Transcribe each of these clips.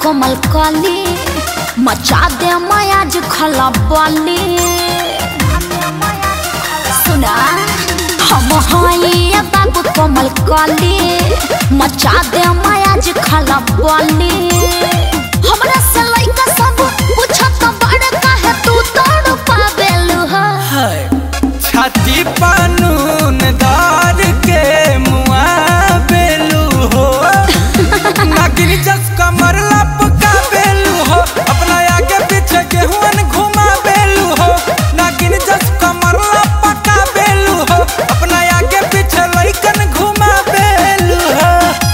कोमल कली मचा दे मयाज खला बली सुना हम हई बाबू कोमल कली मचा दे मयाज खला बली हमरा से लइका सब पूछत बड़ काहे तू तोड़ पावेलु ह छाती पानून दार के मुआ बेलू हो नागिन जस कमर लपका बेलू हो अपना आगे पीछे गेहुअन घुमा बेलू हो नागिन जस कमर लपका बेलू हो अपना आगे पीछे लइकन घुमा बेलू हो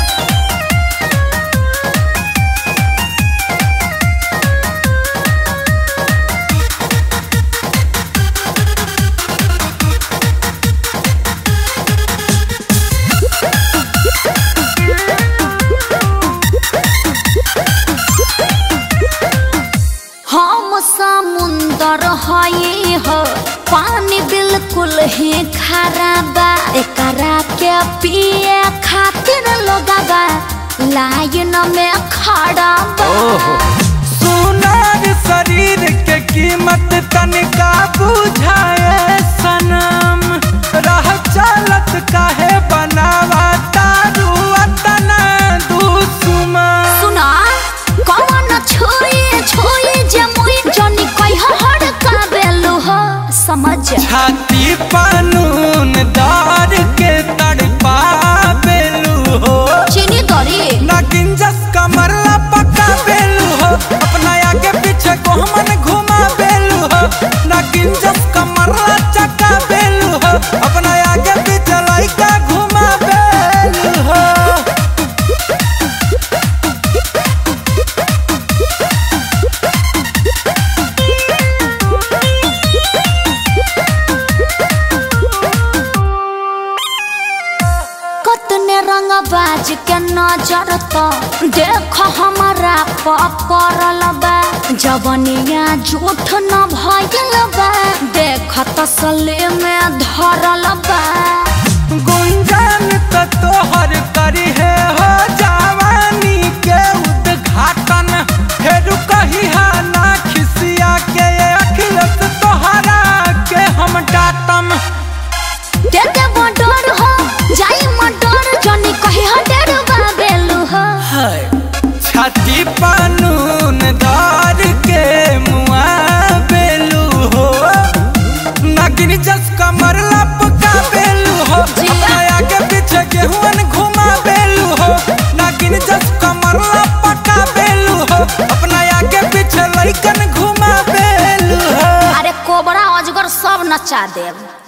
हम समुंदर हई हो पानी बिल्कुल ही खारा बा एकरा के पिए खातिर लोगवा लाइन में खड़ा बा सुनार शरीर के कीमत तनिका बुझाए सनम रह चलत काहे बनावा तारू अतना दुश्मन सुना कौन छुई छुई जे मुई जनी कह हड़ का बेलु हो समझ छाती पानून दार के तड़पा बेलू हो चीनी दरी नागिन जस कमर पका बेलू हो अपना आगे पीछे को हमन घुमा बेलू हो नागिन जस कमर चका बेलू हो अपना आगे पीछे लइका घुमा बेलू हो कतने रंग बाज के नजर तो देख हमारा पड़ल बा जवनिया झूठ न भइल बा देख तसले में धरल बा गुंजन तो तोहर करी है हो जवानी के उद्घाटन फेर कही है ना खिसिया के अखिलत तोहरा के हम डाटम दे दे मडर हो जाई मडर जनी कही ह डेर बा बेलु हो छाती पानून दार के मुआ बेलू हो नागिन जस कमर लपका बेलू हो अपना आगे पीछे गेहुअन घुमा बेलू हो नागिन जस कमर लपका बेलू हो अपना आगे पीछे लइकन घुमा बेलू हो अरे कोबरा अजगर सब नचा देव